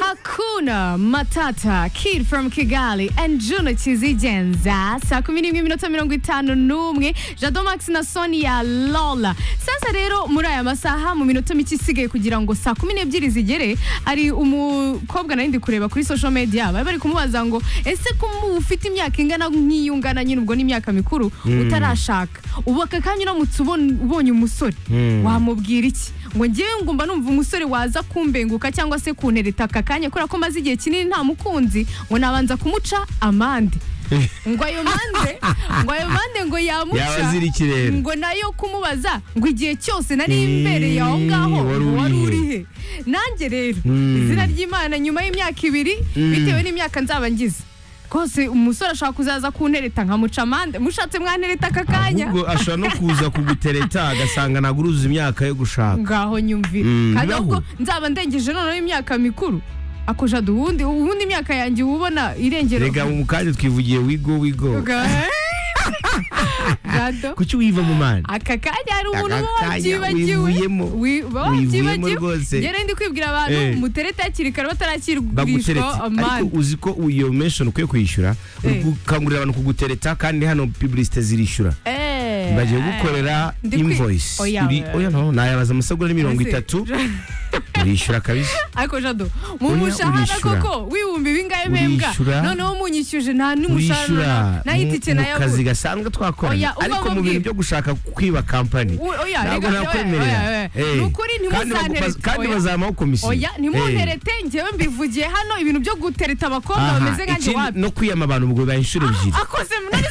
Haruna Matata Kid from Kigali and Juno Kizigenza saa kumi n'imwe iminota mirongo itanu n'umwe Jado Max na Sonia Lola sasa rero muri aya masaha mu minota mike isigaye kugira ngo saa kumi n'ebyiri zigere hari umukobwa nari ndi kureba kuri social media bari bari kumubaza ngo ese kumu ufite imyaka ingana nk'iyo ungana nyine ubwo ni imyaka mikuru utarashaka ubu aka kanya uramutse ubon- ubonye umusore Mm. wamubwira iki ngo ngewe ngumva numva umusore waza kumbenguka cyangwa se kuntereta aka kanya kubera ko maze igihe kinini nta mukunzi ngo nabanza kumuca amande ngo ayo mande ngo ayo mande ngo yamuca Yabazira ikirere. ngo nayo kumubaza ngo igihe cyose nari Mm, imbereye aho ngaho wari ngo wari urihe? urihe nanjye rero Mm. izina ry'imana nyuma y'imyaka ibiri Mm. bitewe n'imyaka nzaba ngize rwose umusore ashobora kuzaza kuntereta nkamuca amande mushatse mwantereta aka kanya ahubwo ashobora no kuza kugutereta agasanga ntabwo uruzuza imyaka yo gushaka ngaho nyumvira Mm, kandi naho. ahubwo nzaba ndengeje noneho imyaka mikuru akoja duhundi ubundi imyaka yanjye uba ubona irengera rega mu kanya twivugiye wigo wigo Ga- Gado. kuki wiva mu mana aka kanya hari umuntu uba Aka kanya wabyibagiwe wivuyemo. Wi- uba Wivuyemo wabyibagiwe. rwose. Njye rero ndi kwibwira abantu Eh. mutereta hakiri kare batarakirishwa bagutereta ariko amande uzi ko iyo mention ukwiye kuyishyura uri Eh. gukangurira abantu kugutereta kandi hano publicite zirishyura Eh, bagiye eh. gukorera Ndi kwi- invoice Oya, Uri- oya. oya no nayabaza amasagura mirongo Ese- itatu urishyura kabisa ariko jado mu Oya, mushahara urishura. koko w'ibihumbi bingahe mbembwa Urishura. noneho munyishyuje nta n'umushahara urishyura mu nayitike mu nayabura kazi gasanzwe twakoranye Oya, uba ariko mu bintu mubwire. byo gushaka kwiba kampani U- oya, ntabwo rega- nakwemerera oya, oya, oya. Eh, Ni ukuri kandi bagu- ntimusanterete, kandi oya. bazamaho komisiyo oya Eh. ntimunterete njyewe mbivugiye hano ibintu byo gutereta abakobwa Aha, bameze nkanjye ikindi wapi no kwiyama abantu ubwo bahishura ebyiri akoze nari